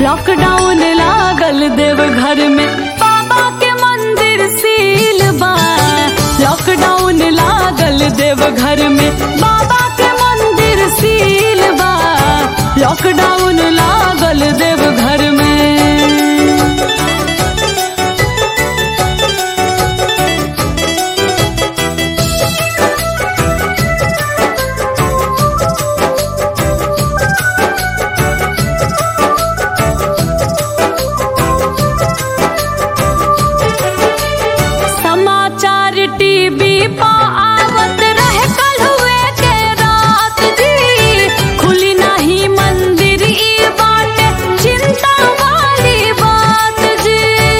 lockdown लागल देव घर में बाबा के मंदिर सील बा लॉकडाउन लागल देव घर में बाबा के मंदिर सील बा लॉकडाउन लागल देव घर में समाचार टीवी पा आवत रहे कल हुए के रात जी खुली नहीं मंदिर ई बाटे चिंता वाली बात जी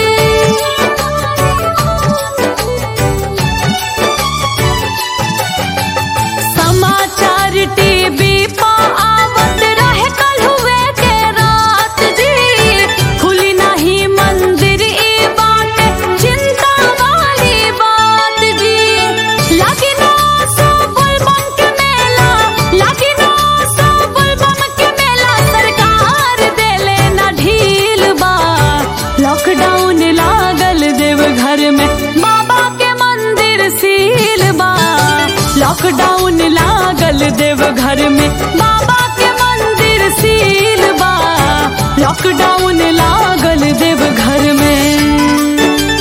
समाचार टीवी पा आवत रहे कल हुए के रात जी खुली नहीं मंदिर ई बाटे चिंता वाली बात जी लगी ना सो बुलबम के मेला लगी ना सो बुलबम के मेला सरकार देले ना ढील बा लॉकडाउन लागल देव घर में बाबा के मंदिर सील बा लॉकडाउन लागल देव घर में बाबा के मंदिर सील बा लॉकडाउन लागल देव घर में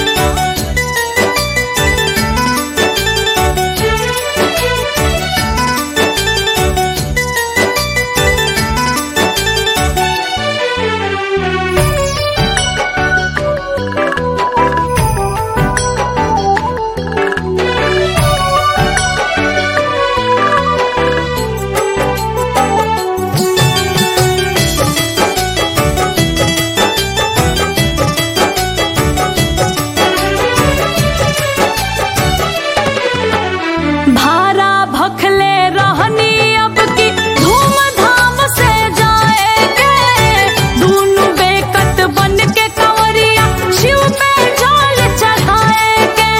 भारा भखले रहनी अब की धूमधाम से जाएंगे दोनों बेकत बन के कंवरिया शिव पे जल चढ़ाएंगे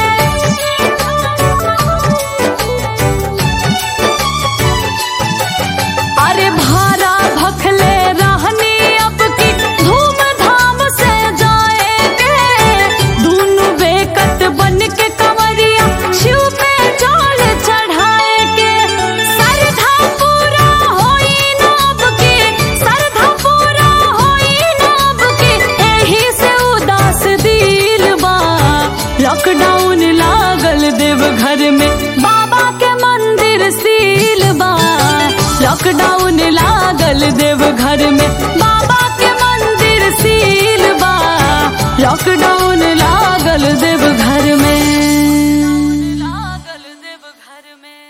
अरे भारा भखले रहनी अब की धूमधाम से जाएंगे दोनों बेकत बन के कंवरिया शिव पे जल चढ़ाएंगे सरधा पूरा होई नब की सरधा पूरा होई नब की एही से उदास दिल बा लॉकडाउन लागल देव घर में बाबा के मंदिर सील बा लॉकडाउन लागल देव घर में बाबा के मंदिर सील बा लॉकडाउन